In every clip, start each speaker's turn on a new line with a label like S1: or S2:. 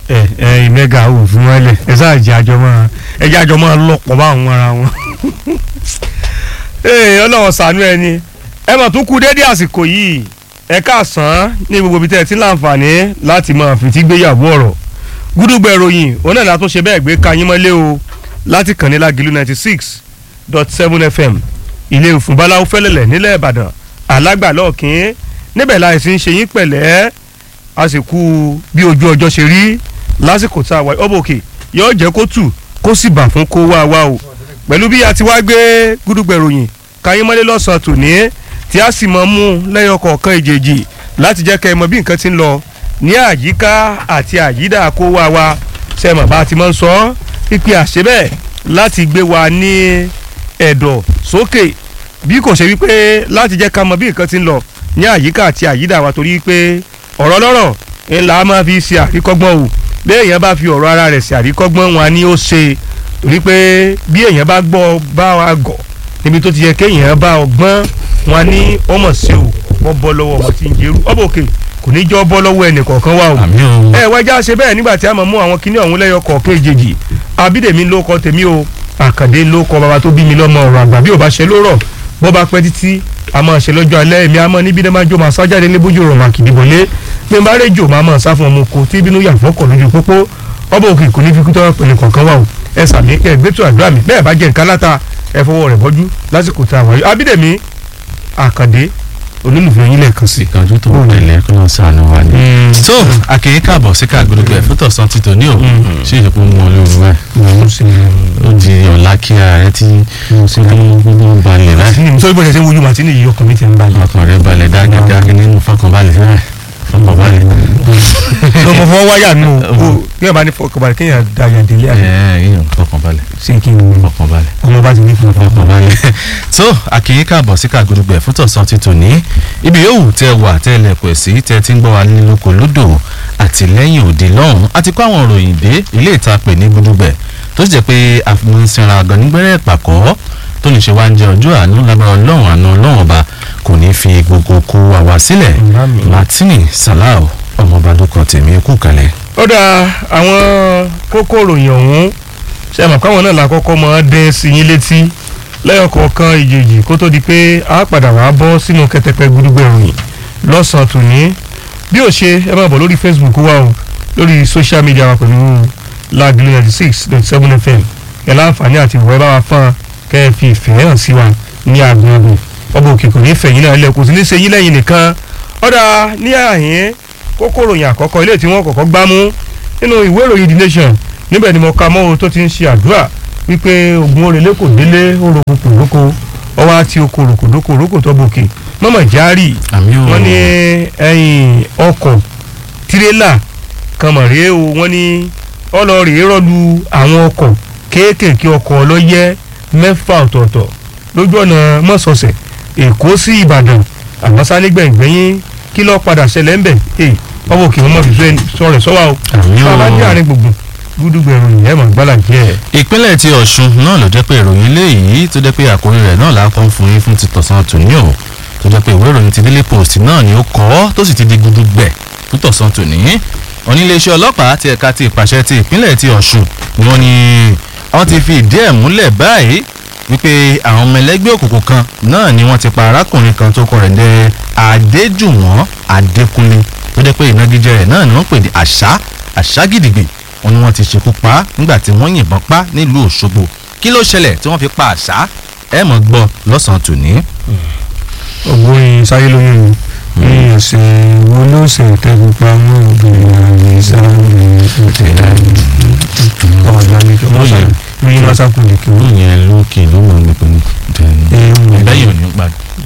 S1: ẹ ẹ mẹ́gà ò fún wọn lẹ̀ ẹ sáà jẹ́ àjọ máa ẹ jẹ́ àjọ máa lọ́pọ̀ bá àwọn ara wọn. ee ọlọ́run ṣàánú ẹni ẹ mọ̀ tún kú dédé àsìkò yìí ẹ káàsán ní gbogbo ibi tẹ́ ẹ ti láǹfààní láti máa fìtí gbéyàwó ọ̀rọ̀ gúdúgbẹ̀ ròyìn òun náà látún ṣe bẹ́ẹ̀ gbé kayín mọ́lé o láti kàn ní Lágìlú ninety six dot seven fm ilé òfin báláwo fẹ́lẹ̀lẹ̀ nílẹ̀ ìbàdàn alágbàlọ́ọ̀kín níbẹ̀ láì sí ń ṣe yín pẹ̀lẹ́ àsìkò bí ojú ọjọ́ ṣe rí lásìkò tá a wáyé ọbọ̀ òkè yóò jẹ́ kó tù kó sì bà fún kó wá wá o pẹ̀lú bí a ti wá gbé gúdúgbẹ̀ ròyìn kayín mọ́lé lọ́sàn-án tòní tí a sì mọ̀ mú lẹ́yọ kọ̀ọ̀kan ìjèjì láti jẹ́ kẹ́ ẹ mọ̀ bí nǹkan ti ń lọ ní àyíká àti àyídà kó wá wá sẹ́mọ̀ bá a ti máa ń sọ pípé àṣẹ bẹ́ẹ̀ láti gbé wa ní ẹ̀dọ̀ sókè bí kò ṣe wípé láti jẹ́ ká mọ̀ bí nǹkan ti ń lọ ní àyíká àti àyídà wa torí pé ọ̀rọ̀ lọ́rọ̀ ńlá máa fi ṣe àríkọ́gbọ́n o bí èèyàn bá fi ọ̀rọ̀ ara rẹ̀ ṣe àríkọ́gbọ́n wọn ni ó ṣe torí pé bí èèyàn bá gbọ́ bá wa gọ̀ níbi tó ti yẹ kéèyàn bá ọgbọ́n wọn ní ọmọ sí o wọ́n bọ́ lọ́wọ́ ọmọ tí ń jẹ́rú ọbọ̀ òkè kò ní jọ́ bọ́ lọ́wọ́ ẹnì kọ̀ọ̀kan wa o
S2: àmì o.
S1: ẹ wájà ṣe bẹ́ẹ̀ nígbà tí a máa mú àwọn kinní ọ̀hún lẹ́yọ kọ̀ọ̀kan èjèèjì abídèmí ló kọ tèmi o àkàndé ló kọ bàbá tó bí mi lọ́mọ ọ̀rọ̀ àgbà bí ò bá ṣe ló rọ̀ bọ́ bá pẹ́ títí a máa ṣe lọ́jọ́ alẹ́ èmi a máa níbi dẹ́ máa jó máa sájáde lébójú rọ̀ máa kìdìbò lé pé n bá rẹ́jò máa máa sá fún ọmọ oko tí bínú yà fọ́kọ̀ lójú pópó ọba òkè kò ní fi kú tọ́wọ́ pẹ̀lú kọ̀ọ̀kan wà o ẹ sàmì kẹ́ ẹ gbẹ́tù àdúrà mi bẹ́ẹ̀ bá jẹ́ nǹkan láta ẹ fọwọ́ rẹ̀ bọ́jú lásìkò tá a wáyé abídèmí àkàndé olólùfẹ́ yín lẹ́ẹ̀kan sí.
S2: ìkànjú tó ń tẹ̀lé kí wọ́n sànù wa ni. tó àkèyí káàbọ̀ sí káàgbọ́dọ̀gbọ̀ ẹ̀ fútọ̀ san títò ní òun ṣé ìṣèpọ̀ mú ọ lóru wá
S1: mo ń ṣe
S2: ó di ọ̀la kí ààrẹ tí gbogbo ń balẹ̀ láì
S1: sọ bí wọ́n ṣe ń wojú màtí nìyí ọkàn mi ti ń balẹ̀.
S2: ọkàn rẹ̀ balẹ̀ dágẹ́dágẹ́ nínú fọkànbalẹ̀ rẹ̀ fọkànbalẹ̀.
S1: lọmọ fọwọ́ wáyà nù o bí wọ́n bá ní fọkànbalẹ̀ kéèyàn da yàn délé àná
S2: ẹ̀ ẹ̀ fọkànbalẹ̀
S1: ṣé kí n
S2: fọkànbalẹ̀.
S1: ọmọ bá ti ní fún ọkàn
S2: ọkànbalẹ̀. tó àkèyí káàbọ̀ sí káàgbọ́dọ̀gbọ̀ ẹ̀ fútọ̀ san títò ní ibi yòówù tẹ wà tẹ lẹ̀kọ̀ sí tẹ ti ń gbọ́ wa nílùkọ lódò àtìlẹ́yìn òde lọ́hùn àti kó àwọn òròyìn dé ilé ìtapè ní gbúdúgbẹ̀ tó sì jẹ́ pé àfihàn àgàn nígbẹ́rẹ́ ìpàkọ́ tó lè ṣe wá ń jẹ ọjọ́ àánú lágbára ọlọ́run àánú ọlọ́run ọba kò ní fi gbogbo kó àwa sílẹ̀
S1: Àmín.
S2: martini salau ọmọọba ló kọ tèmi kú kalẹ̀.
S1: ó dà àwọn kókó ìròyìn ọ̀hún ṣe àmọ̀ káwọn náà làkọ́kọ́ máa dé sí yín létí lẹ́yọ̀kọ̀ọ̀kan ìjèjì kó tó di pé a padà wá bọ́ sínú kẹtẹpẹ gbúdúgbẹ̀ ìròyìn lọ́sàn-án tòní bí ó ṣe ẹ máa bọ̀ lórí Facebook wa o lórí social media wa pẹ̀lú Lágìlú ninety six dot seven fm ẹ̀ láǹfààní àti ìwọ̀ ẹ bá wa fún kẹ́ ẹ fi ìfẹ́ hàn sí wa ní àgbọn ọdún ọba òkè kò ní fẹ̀yìn náà lẹ̀ kò sí ní ṣe yín lẹ́yìn nìkan ọ̀dà ní àhín kókó ìròyìn àkọ́kọ́ ilé tí wọ́n kọ́kọ́ gbámú nínú ìwé ìròyìn The Nation níbẹ̀ ni mo ka mọ́ ohun tó ti ń ṣe àdúrà wípé ogun orèlé kò délé orokò kò lóko ọwọ́ àti oko ròkò dóko ròkò tó bòkè mọ́mọ́ járì
S2: àmì ò
S1: wọ́n ní ẹ̀yìn ọkọ̀ tirẹ́là kan mọ̀ rèé o wọ́n ní ọlọ́ọ̀rẹ́ rọ́lu àwọn ọkọ̀ kéékèèké ọkọ̀ ọlọ́yẹ mẹ́fà ọ̀tọ̀ọ̀tọ̀ lójú ọ̀nà mọ́sọ̀ọ̀sẹ̀ èkó sí ìbàdàn àmọ́ sá nígbẹ̀ngbẹ̀yìn kí lọ́ọ́ padà ṣẹlẹ̀ ńbẹ̀ ee ọwọ́ òkè wọn mọ̀ fi sọ̀rọ̀ sọ́wọ́ o
S2: àmì
S1: bá a bá dé
S2: ò.
S1: àárín gbùngbùn gúdúgbẹ̀rù ìyẹn mọ̀ gbálà díẹ̀.
S2: ìpínlẹ̀ ti ọ̀ṣun náà ló jẹ́ pé ìròyìn eléyìí tó jẹ́ pé àkórí rẹ̀ náà lápọ̀ ń fún yín fún ti tọ̀sán tòní o tó jẹ́ pé ìwé ìròyìn ti Daily Post náà ni ó kọ ọ́ tó sì ti di gudugbẹ̀ fún tọ̀sán tòní oníléeṣẹ́ ọlọ́pàá ti ẹ̀ka ti ìpàṣẹ ti ìpínlẹ̀ ti ọ̀ṣun ni wọ́n ní wọ́n ti fi ìdí ẹ̀ múlẹ̀ báyìí wípé àwọn ọmọ ẹlẹ́gbẹ́ òkùnkùn kan náà ni wọ́n ti pa arákùnrin kan tó kọ rẹ̀ dẹ́ adéjùwọ̀n adékúnlé tó jẹ́ pé ìnagijẹ rẹ̀ náà ni wọ́n pè ní àṣà àṣà gidigbi wọn ni wọ́n ti ṣekú pa á nígbà tí wọ́n yìnbọn pa nílùú òṣogbo kí ló ṣẹlẹ̀ tí wọ́n fi pa àṣà ẹ mọ̀ gbọ́ lọ́sàn-án tòní.
S1: ògbóyin sáyé lóyún ni ní ẹsẹ̀ wo ló ṣe tẹ́gun pamọ́ obìnrin àmì sáré ìtẹ̀lá ọ̀la ní kí wọ́n ṣe ní lọ́sàkùn lè kí wọ́n.
S2: ìyẹn lókè ló mọ̀ nípa ní lẹ́yìn òní pa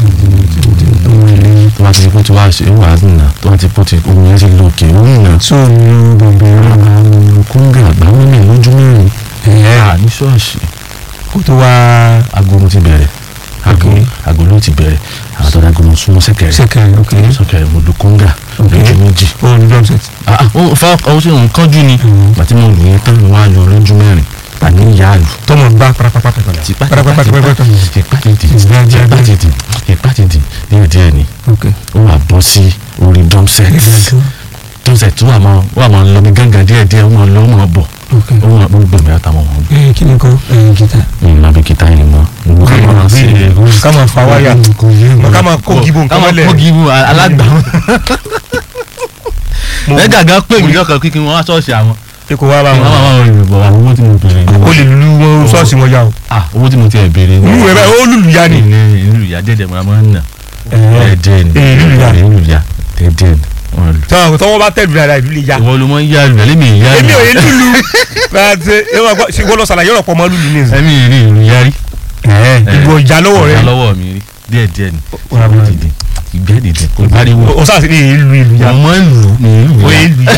S2: tó bá ti kó tí wàá ṣe wàá nà tó bá ti kó tí omi yẹn ti lókè ó nà.
S1: tó ní bọ̀bẹ̀
S2: àwọn kóńgà àgbáwọn ní lójú mẹ́rin. à ní ṣọ́ọ̀ṣì
S1: kó tó wá
S2: agolo ti bẹ̀rẹ̀ agolo agolo ti bẹ̀rẹ̀ àwọn tó dágolo súnmọ́ sẹ́kẹ̀rẹ̀
S1: sẹ́kẹ̀rẹ̀ ok
S2: sẹ́kẹ̀rẹ̀ mo lu kóńgà lójú méjì.
S1: ó ní drum set.
S2: Ah, ah, ó fa ó sì ń kánjú ni bàtí mo lù yẹn tán mo wá lọ lójú mẹ́rin àní ìyá àlù.
S1: tọmọ gbá parapapata
S2: tipa
S1: parapapata parapapata
S2: tipa tètè
S1: Ìgbà díẹ̀
S2: tipa
S1: díẹ̀.
S2: tètè tipa tètè díẹ̀ díẹ̀ ni
S1: ok
S2: ó wà bọ́ sí orí drum set drum set tó wà máa wà máa lọ bí gángan díẹ̀ díẹ̀ ó máa
S3: kí ni kan ẹ̀yìn gìtá.
S2: ìmọ̀ bí kìtà yìí mọ́ gbogbo ká máa ṣe
S1: ká máa fa wáyà
S3: kò yé mi.
S1: ká máa kó gíbo
S2: ká
S1: nǹkan
S2: máa
S1: mọ́lẹ̀
S2: kó gíbu alágbà
S1: Mo-
S2: ẹ̀gà gan pè mí lọ́kàn kíkí wọn wá ṣọ́ọ̀ṣì àwọn
S1: pé kò wá bá
S2: kí wọ́n
S1: wọn
S2: máa máa rìn bọ̀ àwọn owó tí mo bèrè ni
S1: o lè lulu wọn ṣọ́ọ̀ṣì wọn yá o
S2: ah owó tí mo ti ẹ̀ bèrè ni
S1: lulu rẹ báyìí ó lulu ya ni
S2: ilé ìlú ìyá dẹ́dẹ̀ mọ́ máa ń nà
S1: Ẹ̀ẹ́.
S2: ẹ̀ẹ́dẹ́ ni
S1: Ee, ìlú ìyá.
S2: ìlú ìyá dẹ́dẹ́ ni wọ́n lù.
S1: tọ́wọ́ tọ́wọ́ bá tẹ̀lé dáadáa ìlú lè ya
S2: ìwọ ló mọ ń yá lù ẹlẹ́mì ìyá
S1: èmi
S2: lù
S1: ò yé lulu láti ẹ máa gbọ́ ṣe wọ́n lọ sàlàyé ọ̀rọ̀ pọ̀ mọ́ lulu ní ìsìn
S2: ẹ̀mí ìrí ìlú yá rí
S1: ìbò ìjà lọ́wọ́ rẹ
S2: ìyá lọ́wọ́ mi rí díẹ̀ díẹ̀ ni
S1: Wà á máa-
S2: dìde ìgbẹ́ dìde kò pariwo
S1: o sáà sí ní ìlú ìlú ya
S2: mo máa ń lù ní ìlú
S1: o
S2: yá
S1: yé ìlú ya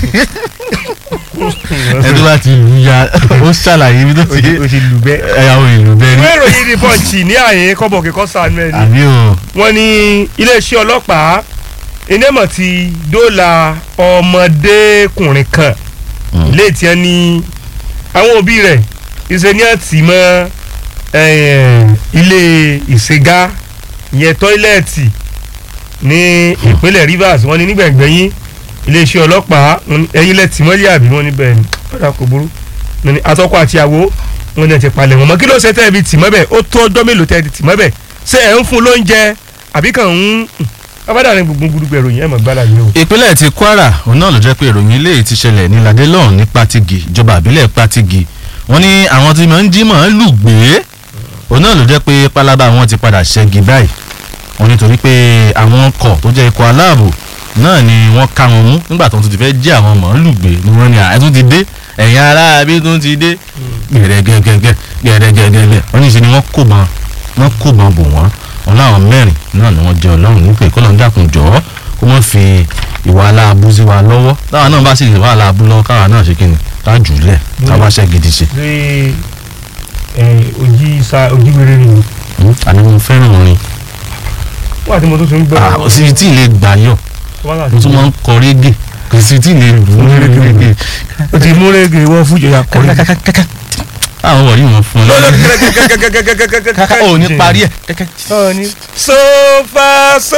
S2: ẹni tó bá ti lù yá ó ṣàlàyé ibi tó
S1: o
S2: ti
S1: ti- o ti lù bẹ́ẹ̀.
S2: ẹ̀yà òun ìlú bẹ́ẹ̀ rí
S1: ìwé ìròyìn ní pọ́ǹchì ní àyè kọ́bọ̀ kíkọ́ sànú ẹ̀ ni
S2: àbí o
S1: wọ́n ní iléeṣẹ́ ọlọ́pàá enémọ̀ ti dóòlà ọmọdékùnrin kan léètì ẹ ní àwọn òbí rẹ̀ ìṣe ní àtì mọ́ eh, ilé ìṣègá ìyẹn tọ́ílẹ̀tì ní ìpínlẹ̀ Rivers wọ́n ní nígbẹ̀gbẹ̀yìn iléeṣẹ́ ọlọ́pàá wọ́n ní ẹ̀yìn lẹ́tì mọ́lẹ̀ àbí wọ́n ní bẹ́ẹ̀ ni ọ̀dà kò burú wọ́n ní atọ́kọ àti àwo wọ́n ní ẹ̀ ti palẹ̀ wọn mọ́ kí ló ṣe tẹ́ ẹ fi tì mọ́ bẹ́ẹ̀ ó tó ọjọ́ mélòó tẹ́ ẹ ti tì mọ́ bẹ́ẹ̀ ṣé ẹ̀ ń fún lóúnjẹ àbí kàn ń abádàrin gbogbo gbogbo ìròyìn ẹ̀ mọ̀ gbálà yìí o.
S2: ìpínlẹ̀ ti Kwara òun náà ló jẹ́ pé ìròyìn ilé ti ṣẹlẹ̀ ní ladélọ́ọ̀n ní Patigi ìjọba àbílẹ̀ Patigi wọ́n ní àwọn tí máa ń jí máa ń lù gbé òun náà ló jẹ́ pé pálábá wọn ti padà ṣẹ́gi báyìí wọ́n nítorí pé àwọn ọkọ̀ tó jẹ́ ikọ̀ aláàbò náà ni wọ́n ká wọn mú nígbà tó ń ti fẹ́ jí àwọn màálù gbé ni wọ́n ní àìtún ti dé ẹ̀yin ará bí tún ti dé gẹ̀rẹ́gẹ̀gẹ̀gẹ̀ gẹ̀rẹ́gẹ̀gẹ̀gẹ̀ wọ́n ní í ṣe ni wọ́n kó bọn wọ́n kó bọn bò wọ́n wọn láwọn mẹ́rin náà ni wọ́n jẹ́ ọlọ́run nípè kọ́ lọ́n dàkún jọ́ kó wọ́n fi ìwà aláàbù sí wa lọ́wọ́ táwa náà bá sì ìwà aláàbù lọ́wọ́ káwa náà ṣe kíni ká jù ú lẹ̀ ká wá ṣẹ́ gidi ṣe.
S1: ṣé ojí sa ojí wéré ni
S2: Hmm, àní mo fẹ́ràn orin
S1: wọ́n àti mo tó tún ń gbọ́.
S2: Ah, kò sí tí ì lè gbà yọ mo tún máa ń kọ régè kò sí tí ì lè lù ú régè.
S1: o ti mú rẹ́gẹ̀ wọ́n fún ìjọba kọ́rí.
S2: àwọn wọ̀nyí wọn fún ọ
S1: kàkà
S2: ò ní parí ẹ̀.
S1: so far so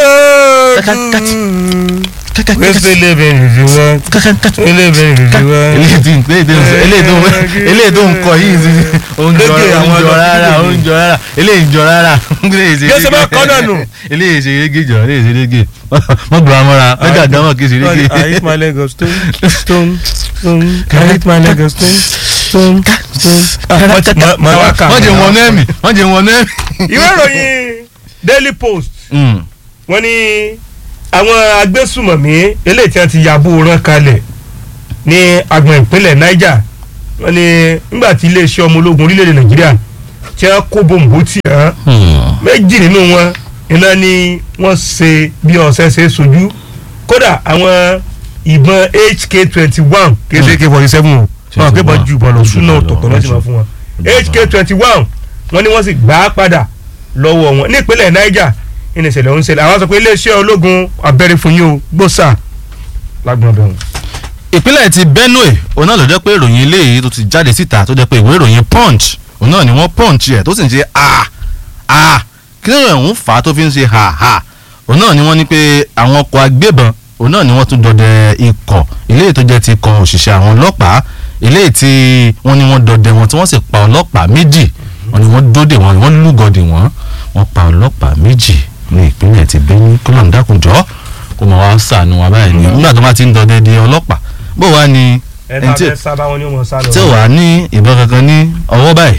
S1: good. wẹ́sẹ̀ lẹ́bẹ̀ẹ́ nìdí wọ́n. lẹ́bẹ̀ẹ́ nìdí wọ́n.
S2: eléyìí tí eléyìí tó eléyìí tó ń kọ yìí sí oúnjọ
S1: Lókè àwọn
S2: oúnjọ
S1: ọ̀dọ́
S2: rárá
S1: kíkèké.
S2: oúnjọ rárá eléyìí jọ rárá eléyìí ṣe
S1: Bí ó ṣe máa kọ́ náà nù.
S2: eléyìí ṣe rége jọ eléyìí ṣe rége wọ́n gbọ́ amọ́ra wọ́n dà dámọ̀ kí ṣe rége.
S1: I hit my leg of stone, stone, stone. I hit my leg of stone, stone, stone. Ma- ma- ma- ka-
S2: wọ́n jẹ wọn nẹ́ẹ̀mì wọ́n jẹ wọn nẹ́ẹ̀mì.
S1: Ìwé ìròyìn Daily Post wọ́n ní àwọn agbésùmọ̀mí eléyìí tí wọ́n ti yàbò rán kalẹ̀ ní agbọ̀n ìpínlẹ̀ Niger wọ́n ní nígbà tí iléeṣẹ́ ọmọ ológun orílẹ̀-èdè Nàìjíríà tí wọ́n kó bòǹbò tì hàn méjì nínú wọn iná ni wọ́n ṣe bí ọ̀sẹ̀ ṣe sojú kódà àwọn ìbọn HK twenty one kéde AK forty seven o wọn kò bọ́ ju ìbọn lọ súná ọ̀tọ̀ọ̀tọ̀ lọ́sìn máa fún wọn HK twenty one wọ́n ní wọ́n sì gbà á padà lọ́wọ́ wọn nípínlẹ̀ Niger ní ìṣẹ̀lẹ̀ ọ̀hún ṣẹlẹ̀ àwọn sọ pé iléeṣẹ́ ológun abẹ́rẹ́ fún yín o gbòòsà lágbọ̀n bẹ̀rù.
S2: ìpínlẹ̀ ti Benue òun náà ló jẹ́ pé ìròyìn eléyìí tó ti jáde síta tó jẹ́ pé ìwé ìròyìn Punch òun náà ni wọ́n Punch ẹ̀ tó sì ń ṣe a a kí ló ń fà á tó fi ń ṣe ha ha òun náà ni wọ́n ní pé àwọn ọkọ̀ agbébọn òun náà ni wọ́n tún dọdẹ ikọ̀ eléyìí tó jẹ́ ti ikọ̀ òṣìṣẹ́ àwọn ọlọ́pàá eléyìí tí wọ́n ní wọ́n dọdẹ wọn tí wọ́n sì pa ọlọ́pàá méjì wọ́n ní wọ́n dóde wọn wọ́n lúgọdì wọn wọ́n pa ọlọ́pàá méjì ní ìpínlẹ̀ ti Benue kó lọ́n dákunjọ́ kó mọ̀ wá sànù wa báyìí ní nígbà tó bá ti ń dọdẹ di ọlọ́pàá bó wá ní
S1: ẹ
S2: ẹni
S1: bá
S2: tí
S1: fẹ́ sábà wọn ni ó mọ̀ sá lọ.
S2: tí ò wá ní ìbọn kankan ní ọwọ́ báyìí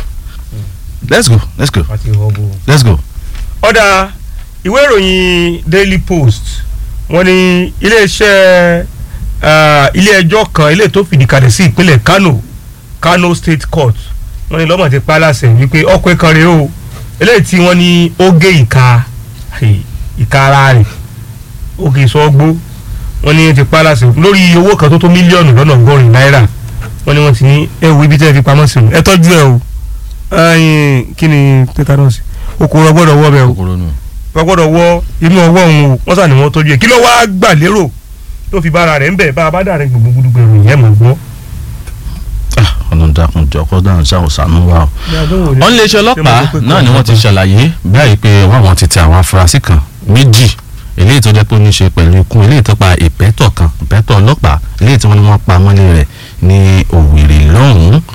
S2: let's go let's go
S1: àti ìhọ́bù.
S2: let's go.
S1: ọ̀dà ìwé ìròyìn Daily Post wọ́n ní iléeṣẹ́ ah, ilé ẹjọ́ kan ilé tó fìdí kalẹ̀ sí ìpínlẹ̀ Kano Kano State Court wọ́n ní lọ́mọ̀ ti pa á láṣẹ wípé ọkùnrin kan rèé o eléyìí tí wọ́n ní ó gé ìka ìka ara rẹ̀ ó gé sọ́gbó wọ́n ní ti pa á láṣẹ lórí owó kan tó tó mílíọ̀nù lọ́nà ọgọ́rin náírà wọ́n ní wọ́n ti ní ẹ wo ibi tẹ́ ẹ fi pamọ́ sí o ẹ tọ́jú ẹ o ẹyin kí ni tetanus okòrò gbọ́dọ̀ wọ bẹ́ẹ̀ o
S2: kòkòrò nù.
S1: wọ́n gbọ́dọ̀ wọ inú ọwọ́ òun o wọ́n sà ní wọ́n tọ́jú ẹ̀ kí ló wá gbà lérò tó fi bára rẹ̀ ń bẹ̀ bá a bá dàrin gbogbo gbogbo ìròyìn yẹn mọ̀ gbọ́.
S2: ọ̀nà dàkún jọ kó dáhùn sáà sànú wa o. wọ́n lé iṣẹ́ ọlọ́pàá náà ni wọ́n ti ṣàlàyé báyìí pé wọ́n àwọn ti tẹ àwọn afurasí kan méjì eléyìí tó jẹ́ pé ó ní ṣe pẹ̀lú ikú eléyìí tó pa ìpẹ́tọ̀ kan ìpẹ́tọ̀ ọlọ́pàá eléyìí tí wọ́n ní wọ́n pa mọ́lé rẹ̀ ní Òwèrè lọ́hùn-ún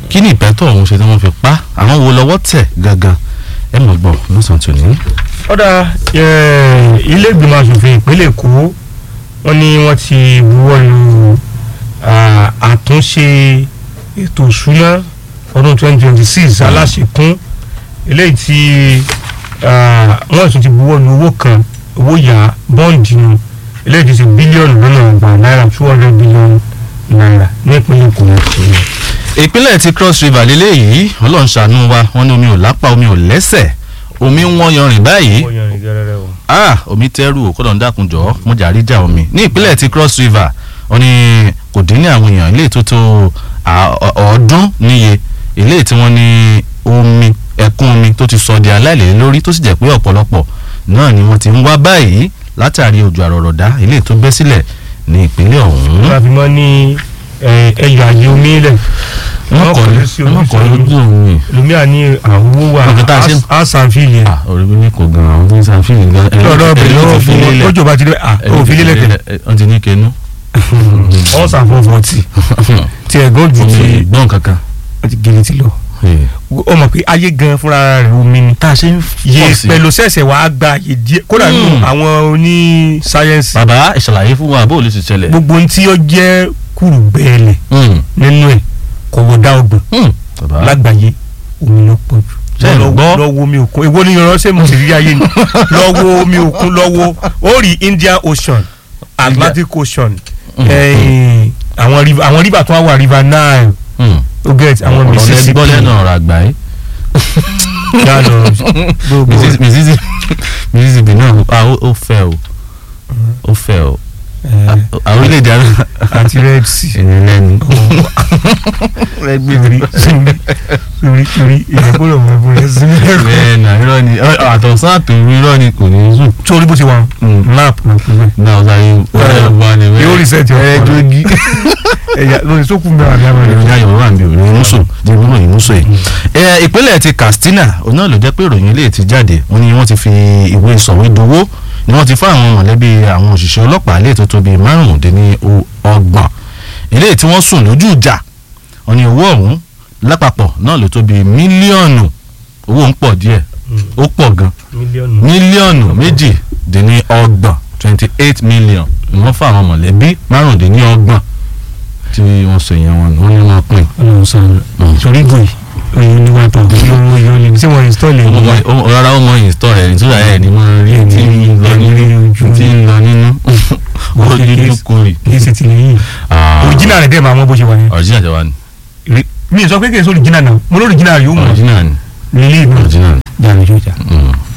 S2: kí ni ìpẹ́tọ̀ ọ̀hún ṣe tí wọ́n fi pa àwọn wo lọ́wọ́ tẹ̀ gangan ẹ mọ̀ gbọ́ lọ́sàn-án tòní.
S1: ọ̀dà ilé ìgbìmọ̀ asòfin ìpínlẹ̀ èkó wọ́n ní wọ́n ti buwọ́ lu ah, àtúnṣe ètò ìṣúná ọdún 2026 aláṣekún eléyìí tí ah, wọ́n tún ti buwọ́ lu owó kan owó yá bọ́ǹdì nù eléyìí ti ṣe bílíọ̀nù lọ́nà ọgbà náírà two hundred billion naira ní ìpínlẹ̀ èkó.
S2: ìpínlẹ̀ ti cross river lélẹ́yìí ọlọ́run ṣàánú wa wọ́n ní omi ò lápá omi ò lẹ́sẹ̀ omi ń wọ́n yanrìn báyìí
S1: wọ́n yan ìgẹrẹrẹ o.
S2: ah omi tẹ́rù ò kọ́dọ̀ ń dákun jọ mo jàrí jà omi ní ìpínlẹ̀ ti cross river wọ́n ní kò dín ní àwọn èèyàn ilé tó tó à- ọ- ọ̀ọ́dún níye ilé tí wọ́n ní omi ẹ̀kún omi tó ti sọ di aláìlè lórí tó sì jẹ́ pé ọ̀pọ̀lọpọ̀ náà ni wọ́n ti ń wá báyìí látàrí òjò àrọ̀rọ̀dá ilé tó bẹ́ sílẹ̀ ní ìpínlẹ̀ ọ̀hún.
S1: wọ́n fi mọ́ ní eh, ẹyọ àyè omi lẹ̀.
S2: wọ́n kọ́
S1: kọ̀lé sí
S2: wọ́n kọ́
S1: oríṣiríṣi.
S2: lójú omi.
S1: lómìnira ní àwòwò wa
S2: Nǹkan tá a ṣe-
S1: àṣàfihàn yẹn.
S2: ah orí mi kò gan àwọn tó ń ṣàfihàn gan.
S1: lọ́dọ̀ bẹ̀rẹ̀ lọ́wọ́ fún wọn lójó bá ti dé à ó fi lélẹ̀ tẹ̀.
S2: wọ́n ti ní kẹnu.
S1: ọ̀sán fọ́fọ́ tì tí ẹ̀gán jù
S2: omi
S1: tí
S2: gbọ́n kankan.
S1: wọ́n ti gèrè ti lọ. ó mọ̀ pé ayé gan fúnra rẹ̀ omi ni.
S2: tá a ṣe ń
S1: yé
S2: pọ̀ sí.
S1: pẹ̀lú sẹ̀sẹ̀ wàá gba àyè díẹ̀ kódà nínú
S2: Hmm.
S1: àwọn oní sáyẹ́nsì
S2: bàbá ìṣàlàyé fún wa bó o lè ṣe ṣẹlẹ̀.
S1: gbogbo ohun tí ó jẹ́ kùrùgbẹ́ẹ̀lẹ̀
S2: Hmm.
S1: nínú ẹ̀ kò wọ́n dá ọgbọ̀n
S2: Hmm. bàbá
S1: lágbàáyé omi ló pọ̀ jù.
S2: Ṣé ẹ
S1: Lọ-
S2: gbọ́?
S1: lọ wo omi òkun èwo ni ìránṣẹ́ mo sì rí ayé ni lọ wo omi òkun lọ wo ó rí Indian Ocean Atlantic Ocean eh, àwọn river àwọn river tó wá wà river Nile
S2: Hmm.
S1: ó get àwọn
S2: ọ̀rọ̀ lẹ
S1: Mississippi
S2: gbọ́ lẹ́nu ọ̀rọ̀ àgbà yìí.
S1: yálọ gbogbo
S2: Mississippi- Mississippi Mississippi náà ah, ó ó fẹ́ o ó fẹ́ o
S1: eh,
S2: àwọn orílẹ̀-èdè àná.
S1: àti Red Sea
S2: ẹni lẹ́nu.
S1: sórí sórí sórí sórí ìyàgbọ́dọ̀ mọ̀ ẹ̀bùn rẹ̀ sí mẹ́rọ.
S2: bẹ́ẹ̀ náà irọ́ ni ọ- àtọ̀sán àtòru irọ́ ni kò ní í sùn.
S1: sórí bó ṣe wà map náà fún mi.
S2: náà ọ̀sán yìí wọ́n wà ní
S1: yóò reset your
S2: ẹ̀
S1: phone.
S2: jogi.
S1: ẹ̀yà lórí sókùn mẹ́wàá ní àwọn
S2: ìròyìn ayọ̀ wà níbi ìròyìn mùsùn ní ìròyìn mùsùn yìí. ẹ ìpínlẹ̀ ti Katsina òun náà ló jẹ́ pé ìròyìn ilé ti jáde wọ́n ní wọ́n ti fi ìwé sọ̀wédowó ni wọ́n ti fún àwọn mọ̀lẹ́bí àwọn òṣìṣẹ́ ọlọ́pàá ilé tó tó bíi márùndínlọ́gbọ̀n ilé tí wọ́n sùn lójú ìjà wọ́n ní owó ọ̀hún lápapọ̀ náà ló tó bíi mílíọ̀nù owó ń pọ̀ díẹ̀ ó pọ̀ gan
S1: mílíọ̀nù.
S2: mílíọ̀nù méjìdínlọ́gbọ̀n twenty eight million ni wọ́n fún àwọn mọ̀lẹ́bí márùndínlọ́gbọ̀n tí wọ́n sọ ìyẹn wọn wọ́n ní wọ́n pín
S1: ọlọ́run sọ̀rọ̀ sórí gùn yìí oyún ní wàá tọ̀ yóò yóò lè tí wọ́n install ẹ̀
S2: ọmọ
S1: wọ́n
S2: ọmọ- rárá ó mọ ìsítọ́ rẹ̀ nítorí ẹ̀ ní mọ rí
S1: Ẹ̀ ní
S2: tí ń lọ
S1: ẹ̀ ní rí
S2: nínú
S1: ojú
S2: tí ń lọ nínú
S1: Wọ́n
S2: ó
S1: ṣe
S2: dúdú
S1: case.
S2: kórì.
S1: kì í ṣe ti lẹ́yìn original rẹ̀ dẹ̀ máa mọ bó ṣe wà yẹn
S2: original jẹ́ wa ni
S1: mi ì sọ pé kì í ṣe original náà mo ní original yóò mọ̀
S2: original ni
S1: nílé ìgbà
S2: original
S1: jàre yóò jà.
S2: ni.